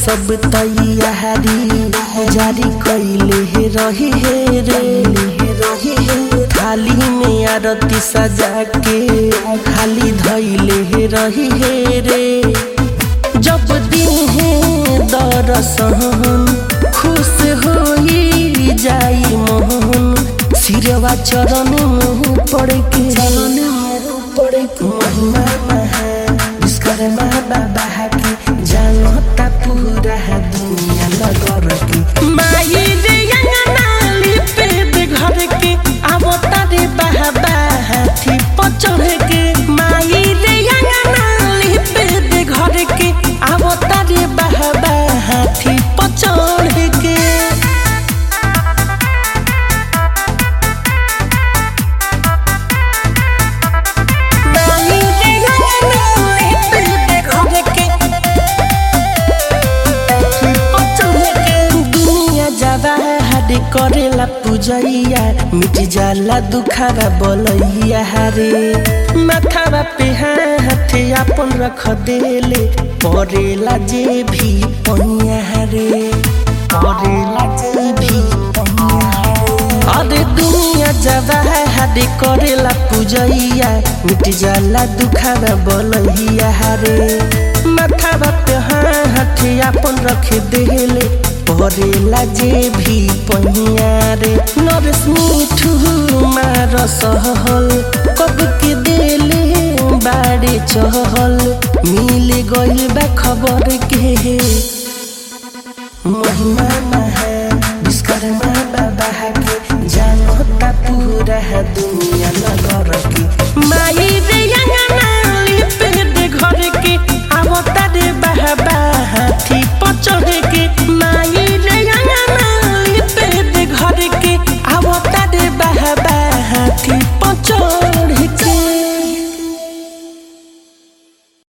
सब तैयारी जारी कैले हे रही हे रे रही हे थाली में आरती सजा के खाली धैले हे रही हे रे जब दिहे दरसन खुश होई जाई मोहन सिरवा चरण मुँह पड़ के चरण मुँह पड़ के महिमा महा विश्वकर्मा बाबा के जानता पूरा दुनिया नगर के माई रे अंगना लिपे दे घर के आवता रे बाबा हाथी पर चढ़ के माई रे अंगना लिपे दे घर के आवता रे बाबा हाथी पर चढ़ के माई रे अंगना लिपे दे घर के दुनिया जावा हाड करेला पूजैया मिट जाला दुखावा बोलैया हारे माथावा पे हाथ अपन रख देले परेला जे भी पनिया हारे परेला जे भी पनिया हारे अरे दुनिया जावा हाड करेला पूजैया मिट जाला दुखावा बोलैया हारे माथावा पे हाथ अपन रख देले परेला जे भी पहिया रे नरस मिठू मार सहल कब के देले बाड़े चहल मिल गइल बा खबर के महिमा महा विश्वकर्मा बाबा के जानता पूरा दुनिया नगर के माई रे